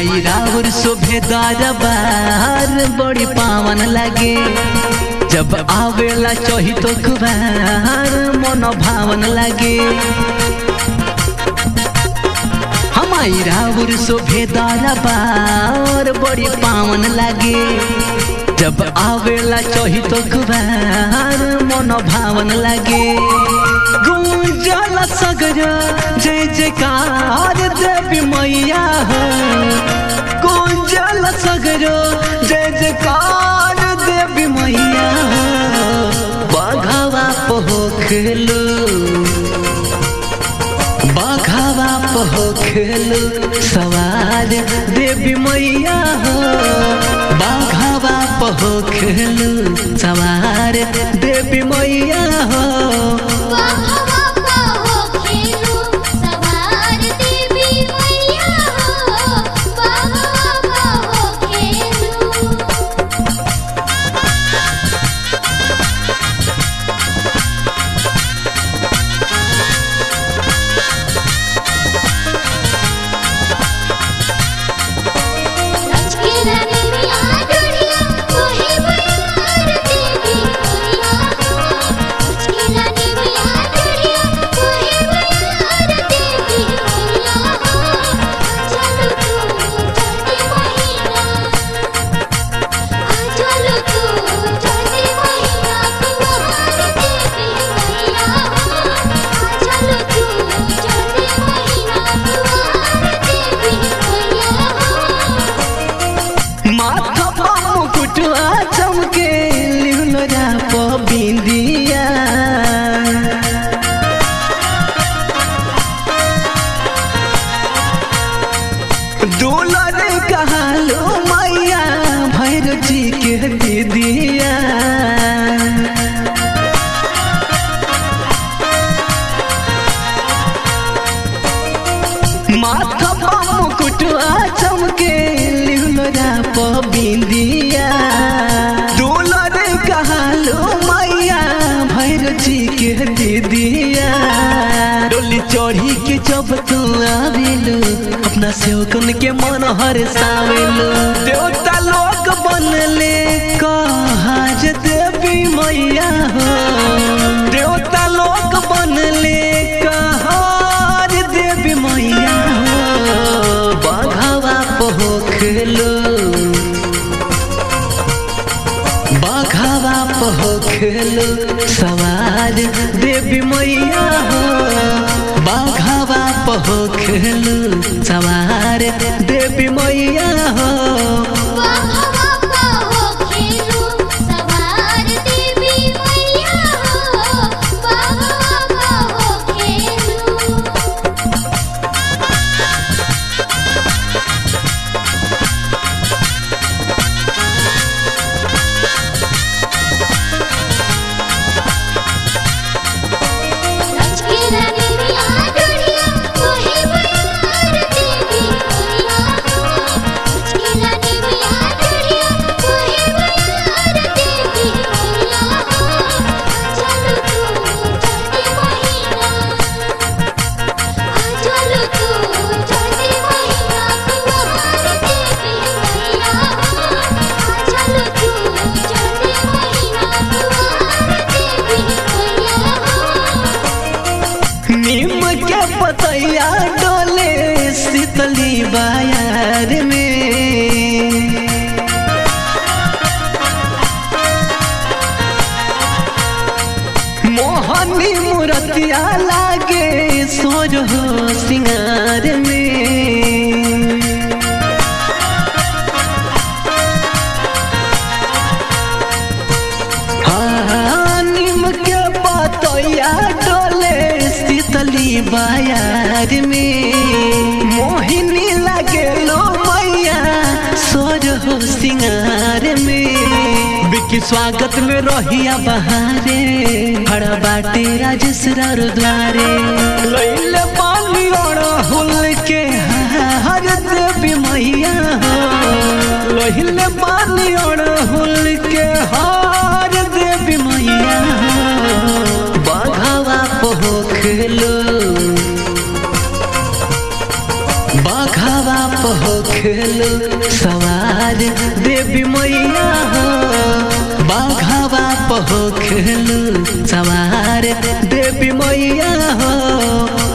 माई राउर शोभेदार बार बड़ी पावन लागे जब आवेला चही तो कुबार मन भावन लागे हमारी राउर शोभेदार बार बड़ी पावन लागे जब आवेला चही तो कुबार मन भावन लागे गुंजल सगर जय जयकार देवी मैया हो गुंजल सगर जय जयकार देवी मैया हो बघवा पोखलू बघवा पोखलू सवार देवी मैया हो बघवा पोखलू सवार देवी मैया हो बाघवा पाहो खेलू सवार देवी मैया हो बाघवा पाहो खेलू लचकीला देवी आडोरिया कोहे बनार देवी मैया हो लचकीला देवी आडोरिया कोहे बनार देवी मैया हो चलो तू चढ़ते महीना आ चलो तू चढ़ते महीना कुमार देवी मैया हो आ चलो तू चढ़ते महीना कुमार देवी मैया हो माथा पर मुकुटवा चमके लिहुलरा प बिंदिया दुलर कहलो मैया भैरव जी के दीदिया माथा पर मुकुटवा चमके लिहुलरा प बिंदिया दुलर कहलो मैया भैरव जी के दीदिया डोली चढ़ी के जब तू आवेलू अपना सेवकन के मन हर सावेलू देवता लोग बनले कहाज देवी मैया हो देवता लोग बनले कहाज देवी मैया हो बघवा पोखलो बघवा पोखलो सवार देवी मैया हो बघवा पोखलो सवार देवी मैया हो बाघवा पाहो खेलू सवार देवी मैया हो बाघवा पाहो खेलू लचकीला देवी आडोरिया कोहे बनार देवी मैया हो लचकीला देवी आडोरिया कोहे बनार देवी मैया हो चलो तू चढ़ते महीना आ चलो तू चढ़ते महीना कुमार देवी मैया हो आ चलो तू चढ़ते महीना कुमार देवी मैया हो नीम के पतैया डोले शीतली बाजार में मोहनी मूर्तिया लागे सोर हो सिंगार में हाँ, नीम के पतैया डोले शीतली बाजार में मोहिनी लगे लो मैया सोर हो सिंगार में बिकी स्वागत में रहिया बहारे खड़ा बाटे राजसरा द्वारे लैले पानी और हुल के हर देवी मैया हो लहिले पानी और हुल के हार देवी मैया हो बघवा पोखलो बघवा पहो खेलू सवार देवी मैया हो बाघावा पहो खेलू सवार देवी मैया हो